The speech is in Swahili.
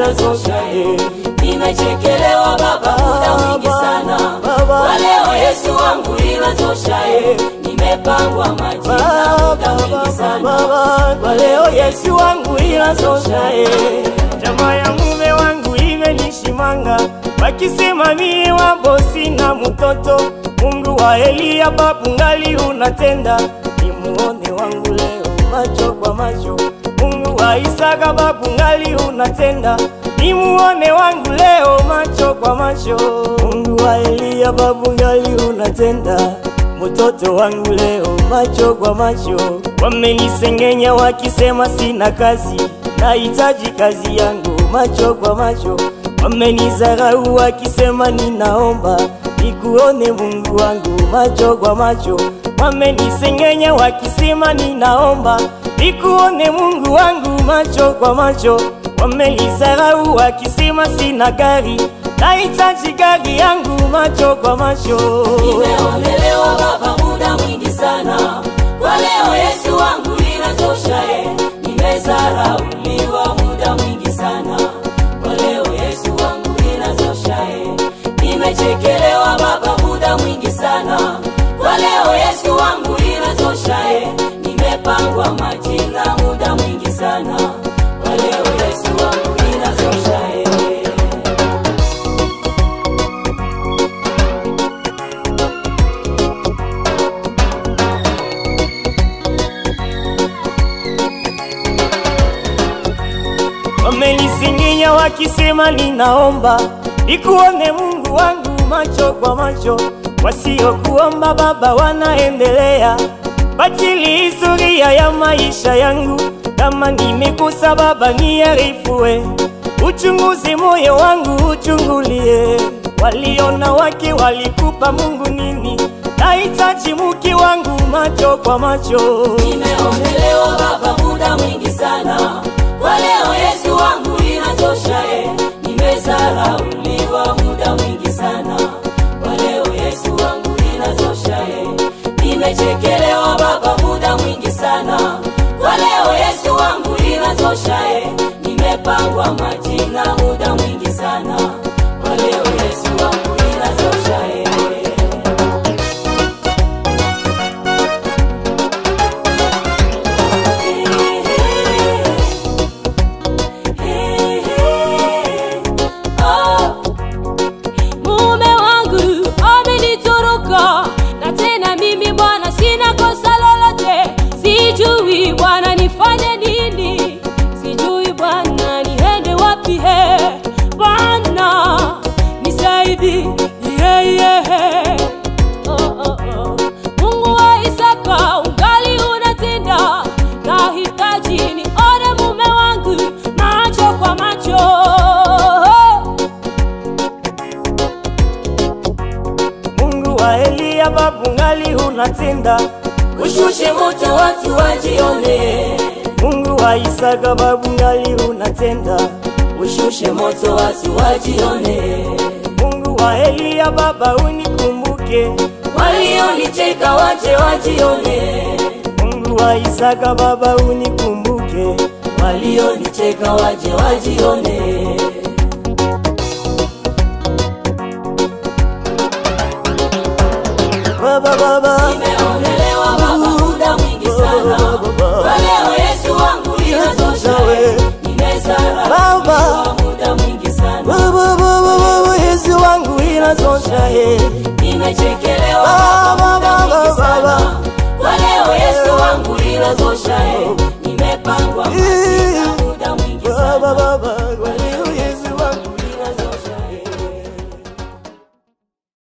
inatosha eh. Nimechekelewa baba muda mwingi sana Baba. kwa leo Yesu wangu inatosha eh. Nimepangwa majina muda mwingi sana kwa leo Yesu wangu inatosha eh. Jamaa ya mume wangu imenishimanga wakisema mie wabo sina mtoto. Mungu wa Eliya babu ngali unatenda, nimuone wangu leo macho kwa macho. Mungu wa Isaka babu ngali unatenda, nimuone wangu leo macho kwa macho. Mungu wa Eliya babu ngali unatenda mtoto wangu leo macho kwa macho. Wamenisengenya wakisema sina kazi, nahitaji kazi yangu macho kwa macho. Wamenizarau wakisema ninaomba nikuone Mungu wangu macho kwa macho. Wamenisengenya wakisema ninaomba nikuone Mungu wangu macho kwa macho. Wamenizarau wakisema sina gari, nahitaji gari yangu macho kwa macho. Nimeonelewa baba muda mwingi sana kwa leo Yesu wangu inatosha eh. Nimezarauliwa muda mwingi sana kwa leo Yesu wangu inatosha eh. Nimechekelewa baba muda mwingi sana kwa leo Yesu wangu inatosha eh. Nimepangwa majina muda mwingi sana kwa leo Yesu wangu inatosha eh. Wamenisinginya wakisema ninaomba nikuone Mungu wangu macho kwa macho. Wasiokuomba Baba wanaendelea batili historia ya maisha yangu. Kama nimekosa Baba niarifue, uchunguzi moyo wangu uchungulie. Waliona wake walikupa Mungu nini? Nahitaji mke wangu macho kwa macho. Nimeongelewa baba muda mwingi sana kwa leo Yesu wangu inatosha eh. Nimezarauliwa muda mwingi sana kwa leo Yesu wangu inatosha eh. Nimechekelewa baba muda mwingi sana kwa leo Yesu wangu inatosha eh. Nimepangwa majina muda mwingi sana kwa leo Yesu wangu inatosha eh. Mume wangu amenitoroka na tena mimi bwana sina kosa lolote, sijui bwana nifanye nini, sijui bwana niende wapi, he bwana nisaidi, yeah, yeah. Oh, oh, oh. Mungu wa Isaka ungali unatenda, nahitaji nione mume wangu macho kwa macho. Mungu wa Eliya babu ngali unatenda, Ushushe moto watu wajione, Mungu wa Isaka babu ngali unatenda, ushushe moto watu wajione. Mungu wa Eliya baba unikumbuke, Walionicheka waje wajione, Mungu wa Isaka baba unikumbuke, walionicheka waje wajione. baba baba Nimeonelewa baba muda mwingi sana, kwa leo Yesu wangu inatosha. Nimezarauliwa Baba. muda mwingi sana, baba baba baba Yesu wangu inatosha eh. nimechekelewa Ah,